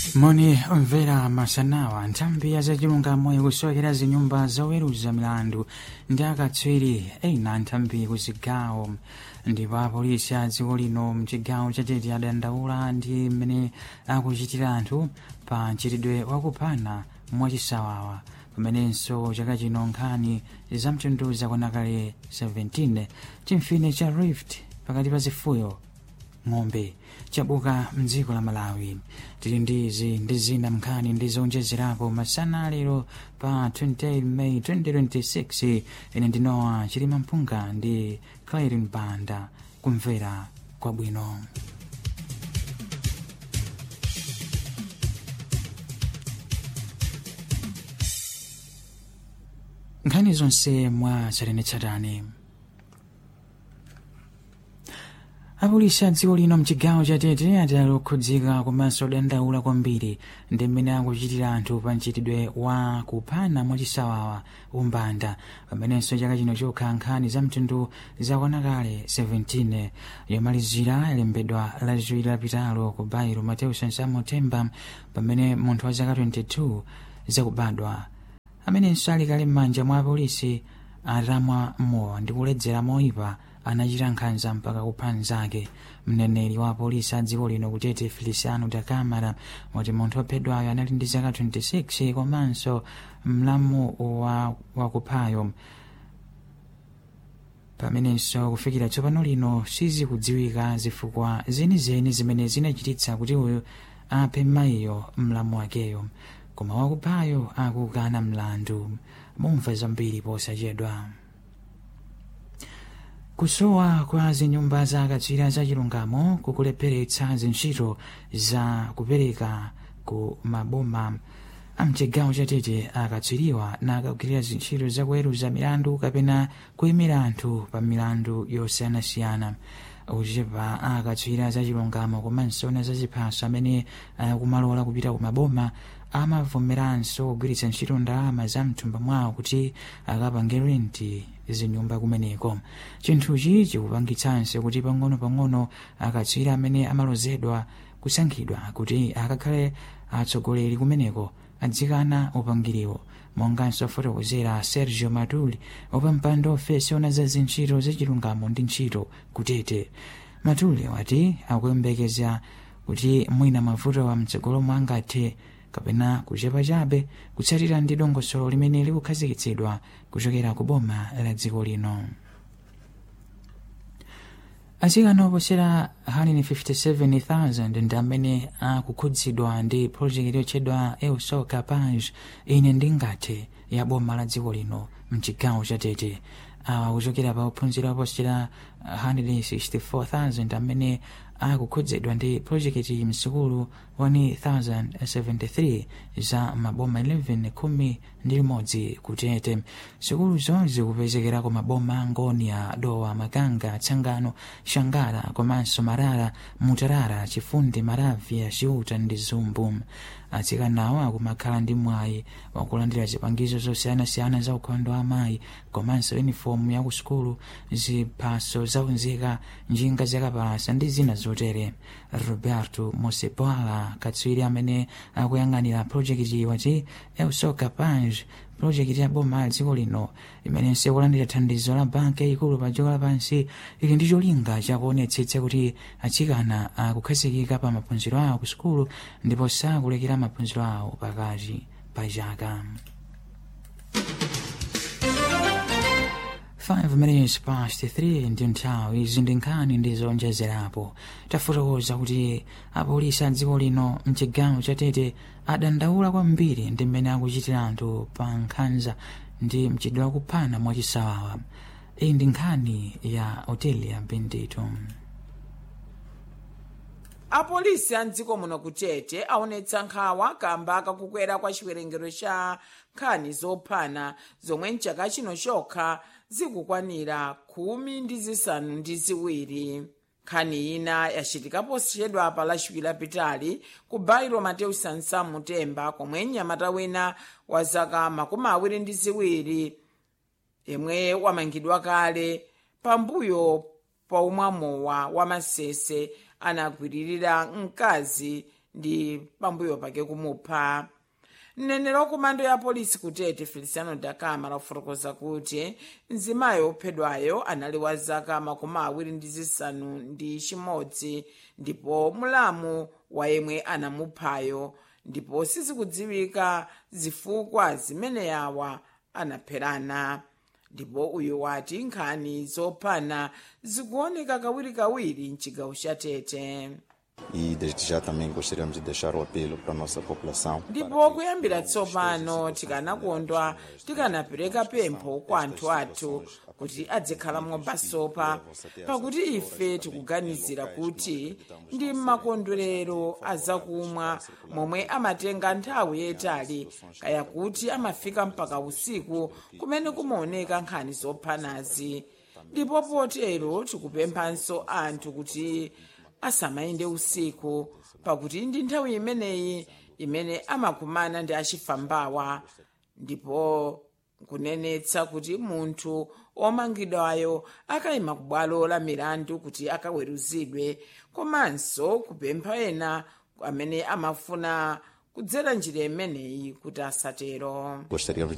moni omvera masanawa nthambi ya zachilungamo ikusokera zinyumba zoweruza milandu ndi akatswiri ena nthambi kuzigawo ndipo apolisi a dziko lino mchigawo chatete adandaula ndi mmene akuchitira anthu pa mchitidwe wakuphana mwachisawawa pamenenso chaka chino nkhani zamtundu zakwanakale 17 chimfine cha rift pakati pa zifuyo ng'ombe chabuka mdziko la malawi tili ndi izi ndi zina mnkhani ndi zowonjezerapo masana lero pa 28 may 2026 ine ndinowa chilima mpunga ndi clarin banda kumvera kwabwino nkhani zonse mwa tsatanetsatane apolisi a dziko lino mchigawo chatete atali okhudzika komanso odandaula kwambiri ndi mmene akuchitira anthu pa mchitidwe wa kuphana mwachisawawa umbanda pamenenso chaka chino chokha nkhani za mtundu zakwanakale 17 yomalizira yalembedwa lachiwiri lapitalo ku bairo mateus nsamo temba pamene munthu wa zaka 22 zakubadwa amenenso ali kale m'manja mwa apolisi atamwa mowa ndi kuledzera moyipa anachita nkhanza mpaka kupha mnzake mneneri wa polisi a dziko lino kutete feliciano da camara wati munthu wophedwayo anali ndi zaka 26 komanso mlamu wa wakuphayo pamenenso kufikira tsopano lino sizikudziwika zifukwa zenizeni zimene zinachititsa kuti uyu aphe mayiyo mlamu wakeyo koma wakuphayo akukana mlandu mumva zambiri posachedwa kusowa kwa zinyumba za akatswiri za chilungamo kukulepheretsa zintchito za kupereka ku maboma amchigawo chatete akatswiriwa nakagwirira zintchito zakuweruza milandu kapena kuyimira anthu pa milandu yosiyanasiyana uchepa akatswiri za chilungamo komanso na zachiphaso amene akumalola kupita ku maboma amavomeranso kugwiritsa ntchito ndalama za mthumba mwawo kuti akapange renti zinyumba kumeneko chinthuchi chikupangitsanso kuti pang'ono-pang'ono akatswiri amene amalozedwa kusankhidwa kuti akakhale atsogoleri kumeneko adzikana upangiriwo monganso fotokozera sergio matuli wapampando ofesi ona za zintchito zachilungamo ndi ntchito kutete matuli wati akuyembekeza kuti mwina mavuto wa mtsogolo mwangathe kapena kuchepa chabe kutsatira ndi dongosolo limene likukhazikitsidwa kuchokera ku boma la dziko lino atsikana oposera 157,000 ndi amene akukhudzidwa ndi project yotchedwa eusoka page ine ndingathe ya boma la dziko lino mchigawo chatete awa kuchokera pa ophunzira oposera 164,000 amene akukhudzidwa ndi projekiti msukulu 1073 za maboma 11 khumi ndi limodzi kutete sukuluzo zikupezekera ku maboma ngonia dowa makanga tsangano shangala komanso marara mutarara chifundi maravya chiuta ndi zumbu atsikanawo akumakhala ndi mwayi wakulandira zipangizo zosiyanasiyana za ukhondo wa amayi komanso unifomu ya ku sukulu ziphaso zaunzika njinga zakapalasa ndi zina zotere roberto mosepala katswiri amene akuyang'anira projekiti wati eusoka page projekiti ya boma la dziko lino imenenso ikulandira thandizo la banki yayikulu pa dziko lapansi ili ndi cholinga chakuonetsetsa kuti atsikana akukhazikika pa maphunziro awo ku sukulu ndipo sakulekera maphunziro awo pakati pa chaka 5 minutes past 3 ndi nthawi izi ndi nkhani ndi zowonjezerapo tafotokoza kuti apolisi a dziko lino mchigawo chatete adandaula kwambiri ndi mmene akuchitira anthu pa nkhanza ndi mchitidwe wakuphana mwachisawawa iyi ndi nkhani ya otelia bendito apolisi a mdziko muno kutete aonetsa nkhawa kamba kakukwera kwa chiwerengero cha nkhani zophana zomwe mchaka chino chokha zikukwanira khumi ndi zisanu ndi ziwiri nkhani ina yachitika posachedwa pa lachiwiri lapitali ku bairo mateu sansamu temba komwe mnyamata wina wa zaka makumi awiri ndi ziwiri yemwe wamangidwa kale pambuyo pa umwamowa wa masese anagwiririra mkazi ndi pambuyo pake kumupha mneneri wa komando ya polisi kutete feliciano dakama lafotokoza kuti mzimayi wophedwayo anali wa zaka makumi awiri ndi zisanu ndi chimodzi ndipo mulamu wa yemwe anamuphayo ndipo sizikudziwika zifukwa zimene yawa anapherana ndipo uyu wati nkhani zophana zikuoneka kawirikawiri mchigawo cha tete E desde já também gostaríamos de deixar o apelo para a nossa população. ndipo kuyambira tsopano tikanakondwa tikanapereka pempho kwa anthu athu kuti adzikhala mobasopa pakuti ife tikuganizira kuti ndi makondwerero azakumwa momwe amatenga nthawi yayitali kaya kuti amafika mpaka usiku kumene kumaoneka nkhani zophanazi ndipo potero tikupemphanso anthu kuti asamayende usiku pakuti ndi nthawi imeneyi imene amakumana ndi achifambawa ndipo kunenetsa kuti munthu omangidwayo akayima ku bwalo la milandu kuti akaweruzidwe komanso kupempha ena amene amafuna kudzera njira imeneyi kuti asatero Gostaríamos